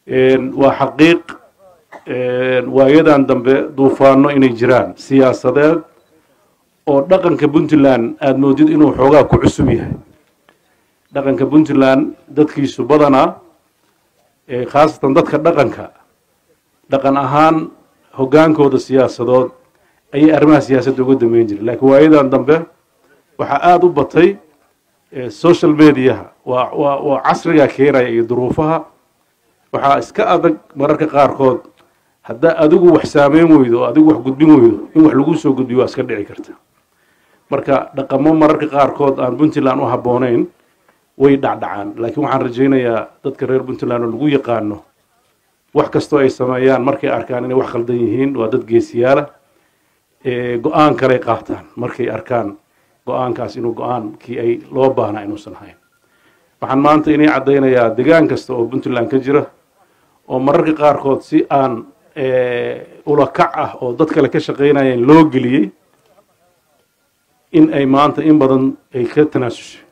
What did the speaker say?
waa xaqiiq waayadan dambe duufaano inay jiraan siyaasadeed oo dhaqanka puntland aada moodid inuu xoogaa ku cusub yahay dhaqanka puntland dadkiisu badanaa khaasatan dadka dhaqanka dhaqan ahaan hoggaankooda siyaasadood ayay arrimaha siyaasadda uga dameyn jiren laakiin waayadan dambe waxaa aada u batay social mediaha waa waa waa casrigaa keenaya iyo duruufaha waxaa iska adag mararka qaarkood haddaa adigu wax saameyn weydo oo adigu wax gudbin weydo in wax lagu soo gudbiyo waa iska dhici karta marka dhaqamo mararka qaarkood aan puntland u habboonayn way dhacdhacaan laakiin waxaan rajaynayaa dadka reer puntland oo lagu yaqaano wax kastoo ay sameeyaan markay arkaan inay wax khaldan yihiin waa dad geesiyaala go-aan kaley qaataan markay arkaan go-aankaas inuu go-aankii ay loo baahnaa inuusan ahayn waxaan maanta inay caddaynayaa degaan kasta oo puntland ka jira oo mararka qaarkood si aan ulakac ah oo dad kale ka shaqaynayeen loo geliyey in ay maanta in badan ay ka tanaasushay